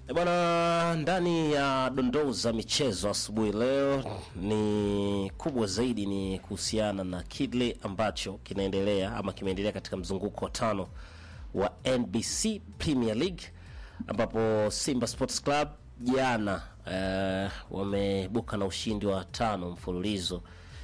E Bwana, ndani ya dondoo za michezo asubuhi leo ni kubwa zaidi ni kuhusiana na kile ambacho kinaendelea ama kimeendelea katika mzunguko wa tano wa NBC Premier League ambapo Simba Sports Club jana eh, wamebuka na ushindi wa tano mfululizo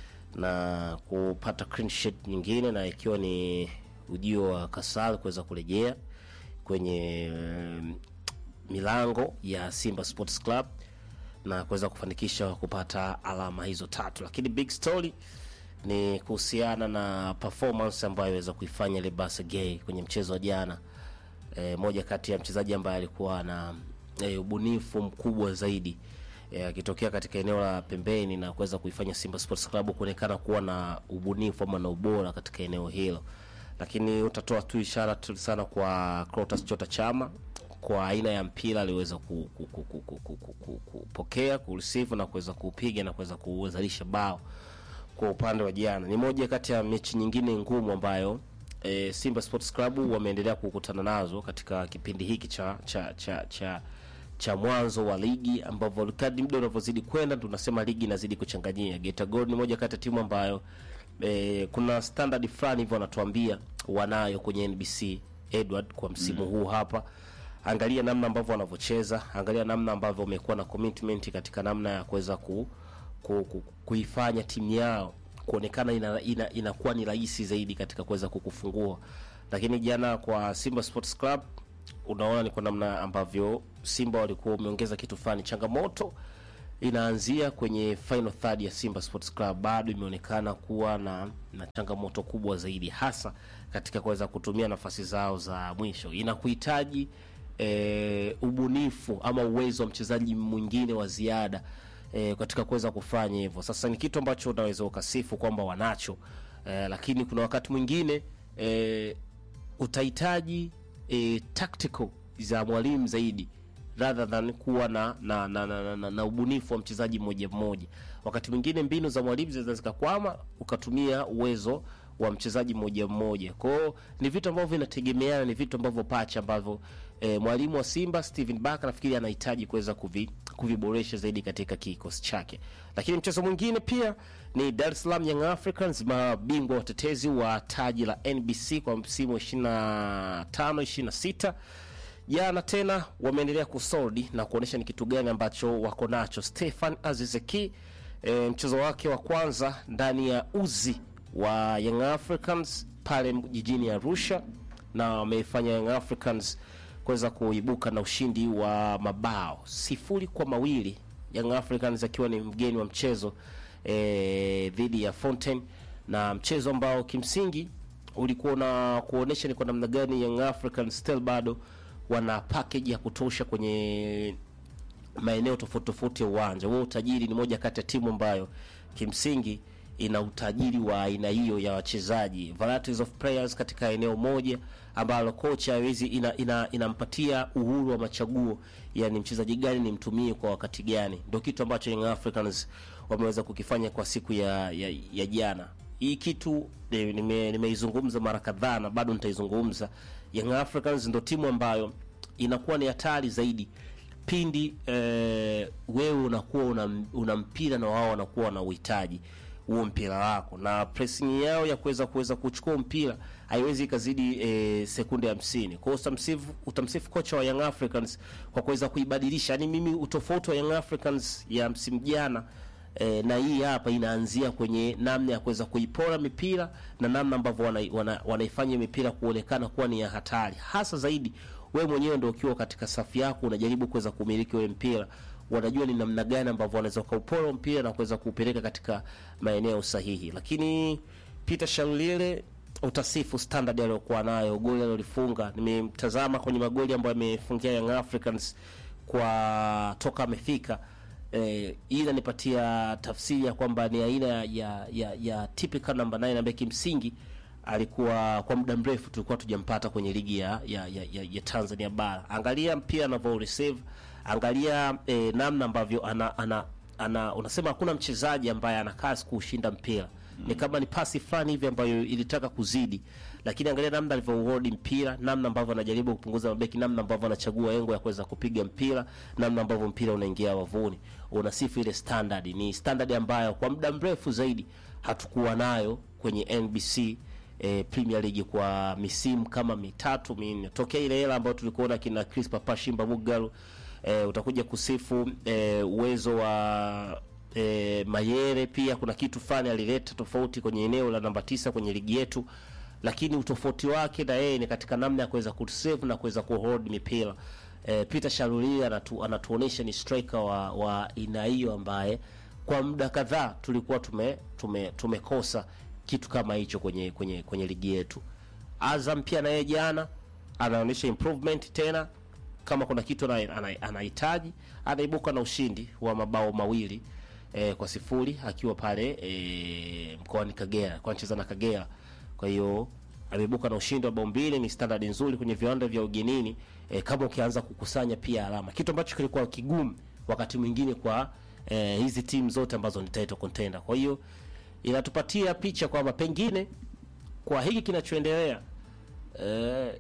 na kupata clean sheet nyingine na ikiwa ni ujio wa Kasal kuweza kurejea kwenye mm, milango ya Simba Sports Club na kuweza kufanikisha kupata alama hizo tatu, lakini big story ni kuhusiana na performance ambayo iweza kuifanya Lebasa Gay kwenye mchezo wa jana. E, moja kati ya mchezaji ambaye alikuwa na e, ubunifu mkubwa zaidi e, akitokea katika eneo la pembeni na kuweza kuifanya Simba Sports Club kuonekana kuwa na ubunifu ama na ubora katika eneo hilo, lakini utatoa tu ishara tu sana kwa Clatous Chota Chama kwa aina ya mpira aliweza ku- ku- ku- ku- ku- ku- ku- ku- kupokea kureceive na kuweza kupiga na kuweza kuzalisha bao kwa upande wa jana. Ni moja kati ya mechi nyingine ngumu ambayo e, Simba Sports Club wameendelea kukutana nazo katika kipindi hiki cha cha cha cha, cha mwanzo wa ligi ambavyo kadri muda unavyozidi kwenda tunasema ligi inazidi kuchanganyia. Geita Gold ni moja kati ya timu ambayo e, kuna standard fulani hivyo wanatuambia wanayo kwenye NBC Edward kwa msimu huu hapa angalia namna ambavyo wanavyocheza, angalia namna ambavyo wamekuwa na commitment katika namna ya kuweza ku, ku, ku, kuifanya timu yao kuonekana inakuwa ina, inakuwa ni rahisi zaidi katika kuweza kukufungua. Lakini jana kwa Simba Sports Club unaona ni kwa namna ambavyo Simba walikuwa wameongeza kitu fulani. Changamoto inaanzia kwenye final third ya Simba Sports Club, bado imeonekana kuwa na, na changamoto kubwa zaidi, hasa katika kuweza kutumia nafasi zao za mwisho. Inakuhitaji e, ubunifu ama uwezo wa mchezaji mwingine wa ziada e, katika kuweza kufanya hivyo. Sasa ni kitu ambacho unaweza ukasifu kwamba wanacho e, lakini kuna wakati mwingine e, utahitaji e, tactical za mwalimu zaidi rather than kuwa na na, na, na, na, na, na ubunifu wa mchezaji mmoja mmoja. Wakati mwingine mbinu za mwalimu zinaweza zikakwama, ukatumia uwezo wa mchezaji mmoja mmoja. Kwa hiyo ni vitu ambavyo vinategemeana, ni vitu ambavyo pacha ambavyo e, mwalimu wa Simba Steven Barker nafikiri anahitaji kuweza kuvi, kuviboresha zaidi katika kikosi chake. Lakini mchezo mwingine pia ni Dar es Salaam Young Africans, mabingwa watetezi wa taji la NBC kwa msimu wa 25 26 jana tena wameendelea kusoldi na kuonyesha ni kitu gani ambacho wako nacho. Stefan Azizeki e, mchezo wake wa kwanza ndani ya uzi wa Young Africans pale jijini Arusha, na wameifanya Young Africans kuweza kuibuka na ushindi wa mabao sifuri kwa mawili Young Africans akiwa ni mgeni wa mchezo e, dhidi ya Fountain, na mchezo ambao kimsingi ulikuwa na kuonesha ni kwa namna gani Young Africans still bado wana package ya kutosha kwenye maeneo tofauti tofauti ya uwanja. Huo utajiri ni moja kati ya timu ambayo kimsingi ina utajiri wa aina hiyo ya wachezaji, varieties of players katika eneo moja ambalo kocha hawezi ina, ina, inampatia uhuru wa machaguo, yani mchezaji gani nimtumie kwa wakati gani. Ndio kitu ambacho Young Africans wameweza kukifanya kwa siku ya, ya, ya jana. Hii kitu eh, nime- nimeizungumza mara kadhaa na bado nitaizungumza. Young Africans ndio timu ambayo inakuwa ni hatari zaidi pindi eh, wewe unakuwa una, una mpira na wao wanakuwa na uhitaji huo mpira wako, na pressing yao ya kuweza kuweza kuchukua mpira haiwezi ikazidi eh, sekunde hamsini. Kwa hiyo utamsifu, utamsifu kocha wa Young Africans kwa kuweza kuibadilisha. Yani mimi utofauti wa Young Africans ya msimu jana e, na hii hapa inaanzia kwenye namna ya kuweza kuipora mipira na namna ambavyo wanaifanya wana, wanaifanya mipira kuonekana kuwa ni ya hatari, hasa zaidi wewe mwenyewe ndio ukiwa katika safu yako unajaribu kuweza kumiliki ule mpira, wanajua ni namna gani ambavyo wanaweza kuupora mpira na kuweza kuupeleka katika maeneo sahihi. Lakini Peter Shalulile utasifu standard aliyokuwa nayo, goli alilolifunga. Nimemtazama kwenye magoli ambayo amefungia Young Africans kwa toka amefika eh, hii inanipatia tafsiri ya kwamba ni aina ya ya, ya typical number 9 ambaye kimsingi alikuwa kwa muda mrefu tulikuwa tujampata kwenye ligi ya, ya, ya, ya, ya Tanzania bara. Angalia mpira anavyo receive, angalia eh, namna ambavyo ana, ana, ana unasema hakuna mchezaji ambaye ana kasi kushinda mpira ni kama ni pasi fulani hivi ambayo ilitaka kuzidi, lakini angalia namna alivyohold mpira, namna ambavyo anajaribu kupunguza mabeki, namna ambavyo anachagua engo ya kuweza kupiga mpira, namna ambavyo mpira unaingia wavuni. Unasifu ile standard, ni standard ambayo kwa muda mrefu zaidi hatukuwa nayo kwenye NBC eh, Premier League kwa misimu kama mitatu minne tokea ile hela ambayo tulikuona kina Chris Papa Shimba Mugalu. Eh, utakuja kusifu eh, uwezo wa eh, Mayere. Pia kuna kitu fulani alileta tofauti kwenye eneo la namba tisa kwenye ligi yetu, lakini utofauti wake na yeye ni katika namna ya kuweza kusave na kuweza kuhold mipira. Eh, Peter Sharuli anatu, anatuonesha ni striker wa wa aina hiyo ambaye kwa muda kadhaa tulikuwa tume tume tumekosa kitu kama hicho kwenye kwenye kwenye ligi yetu. Azam pia naye jana anaonyesha improvement tena, kama kuna kitu ana- ana- anahitaji, anaibuka na ushindi wa mabao mawili eh, kwa sifuri akiwa pale eh, mkoani Kagera kwa anacheza na Kagera. Kwa hiyo ameibuka na ushindi wa bao mbili, ni standard nzuri kwenye viwanda vya ugenini eh, kama ukianza kukusanya pia alama, kitu ambacho kilikuwa kigumu wakati mwingine kwa eh, hizi timu zote ambazo ni title contender. Kwa hiyo inatupatia picha kwamba pengine kwa hiki kinachoendelea eh,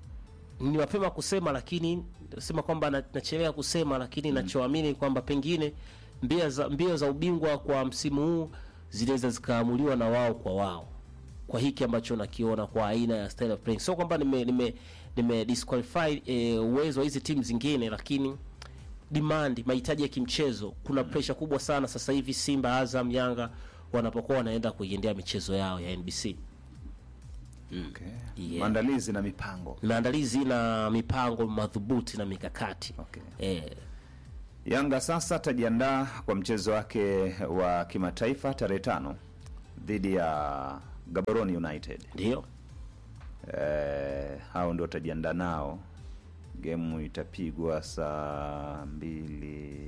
ni mapema kusema, lakini sema kwamba na- nachelea kusema, lakini nachoamini kwamba pengine mbio za, mbio za ubingwa kwa msimu huu zinaweza zikaamuliwa na wao kwa wao, kwa hiki ambacho nakiona kwa aina ya style of playing. Sio kwamba nime nime, nime disqualify eh, uwezo wa hizi timu zingine, lakini demand, mahitaji ya kimchezo, kuna pressure kubwa sana sasa hivi Simba, Azam, Yanga wanapokuwa wanaenda kuiendea michezo yao ya NBC. Okay. Yeah. Maandalizi na mipango. Maandalizi na mipango madhubuti na mikakati Okay. eh, Yanga sasa atajiandaa kwa mchezo wake wa kimataifa tarehe tano dhidi ya Gaborone United. ndio Eh, hao ndio watajiandaa nao. Gemu itapigwa saa mbili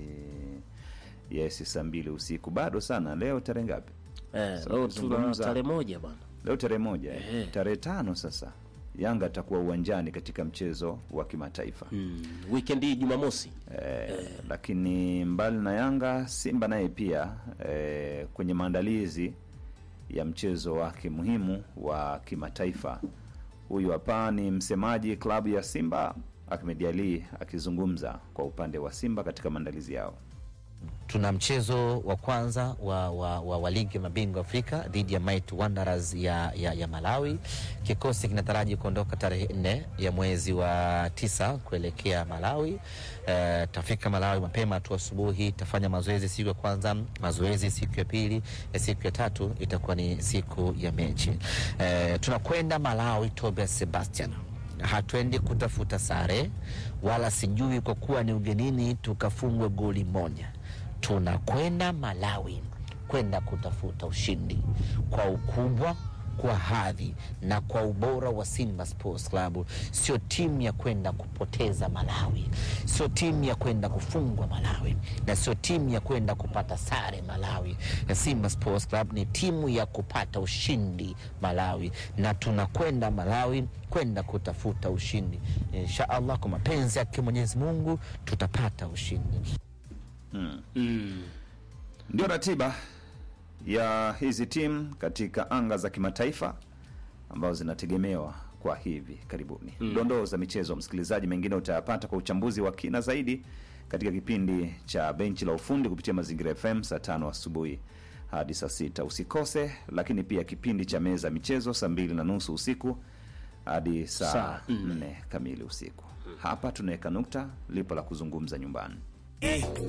yes, saa mbili usiku. Bado sana. Leo tarehe ngapi? eh, Sasa leo tuna tukizungumza- tarehe moja bwana. Leo tarehe moja eh. Ehe. Tarehe tano sasa Yanga atakuwa uwanjani katika mchezo wa kimataifa Mm, weekend hii Jumamosi eh, lakini mbali na Yanga, Simba naye pia eh, kwenye maandalizi ya mchezo wake muhimu wa kimataifa. Huyu hapa ni msemaji klabu ya Simba Ahmed Ali akizungumza kwa upande wa Simba katika maandalizi yao. tuna mchezo wa kwanza wa, wa, wa, wa ligi ya mabingwa Afrika dhidi ya Might Wanderers ya, ya, ya Malawi. Kikosi kinataraji kuondoka tarehe nne ya mwezi wa tisa kuelekea Malawi. Eh, tafika Malawi mapema tu asubuhi, tafanya mazoezi siku ya kwanza, mazoezi siku ya pili, ya siku ya tatu itakuwa ni siku ya mechi. Eh, tunakwenda Malawi, Tobias Sebastian hatuendi kutafuta sare wala sijui kwa kuwa ni ugenini tukafungwe goli moja. Tunakwenda Malawi kwenda kutafuta ushindi kwa ukubwa, kwa hadhi na kwa ubora wa Simba Sports Club. Sio timu ya kwenda kupoteza Malawi, sio timu ya kwenda kufungwa Malawi, na sio timu ya kwenda kupata sare Malawi. Na Simba Sports Club ni timu ya kupata ushindi Malawi, na tunakwenda Malawi kwenda kutafuta ushindi. Insha Allah, kwa mapenzi yake Mwenyezi Mungu tutapata ushindi. Ndio ratiba ya hizi timu katika anga za kimataifa ambazo zinategemewa kwa hivi karibuni. Dondoo za michezo, msikilizaji, mengine utayapata kwa uchambuzi wa kina zaidi katika kipindi cha benchi la ufundi kupitia Mazingira FM saa tano asubuhi hadi saa sita usikose. Lakini pia kipindi cha meza ya michezo saa mbili na nusu usiku hadi saa Saa nne kamili usiku. Hapa tunaweka nukta, lipo la kuzungumza nyumbani. Eh,